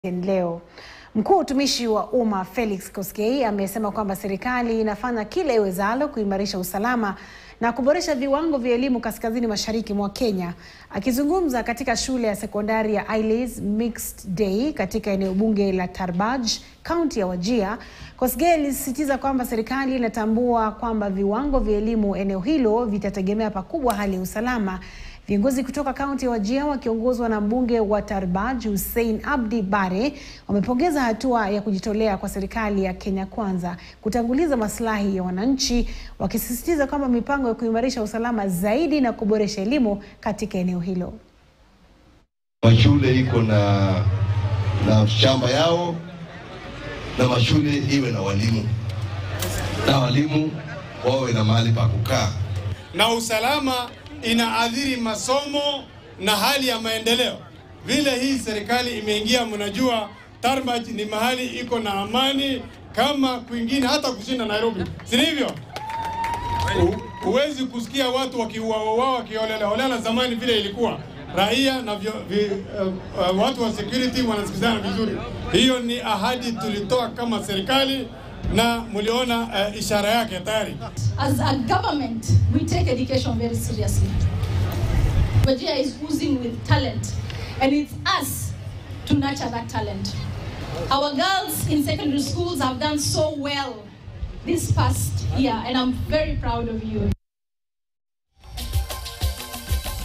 Leo. Mkuu wa utumishi wa umma Felix Koskei amesema kwamba serikali inafanya kila iwezalo kuimarisha usalama na kuboresha viwango vya elimu kaskazini mashariki mwa Kenya. Akizungumza katika shule ya sekondari ya Aileys Mixed Day katika eneo bunge la Tarbaj, kaunti ya Wajir, Koskei alisisitiza kwamba serikali inatambua kwamba viwango vya elimu eneo hilo vitategemea pakubwa hali ya usalama. Viongozi kutoka kaunti ya Wajir wakiongozwa na mbunge wa Tarbaj Hussein Abdi Bare wamepongeza hatua ya kujitolea kwa serikali ya Kenya Kwanza kutanguliza maslahi ya wananchi, wakisisitiza kwamba mipango ya kuimarisha usalama zaidi na kuboresha elimu katika eneo hilo. Mashule iko na na shamba yao na mashule iwe na walimu na walimu wawe na mahali pa kukaa na usalama inaathiri masomo na hali ya maendeleo. Vile hii serikali imeingia, mnajua Tarbaj ni mahali iko na amani kama kwingine, hata kushinda Nairobi, si ndivyo? Huwezi kusikia watu wakiuawa wakiolela holela zamani vile ilikuwa raia na vyo, vi, uh, uh, watu wa security wanasikizana vizuri. Hiyo ni ahadi tulitoa kama serikali na mliona uh, ishara yake tayari. As a government, we take education very seriously. Wajir is oozing with talent, and it's us to nurture that talent. Our girls in secondary schools have done so well this past year, and I'm very proud of you.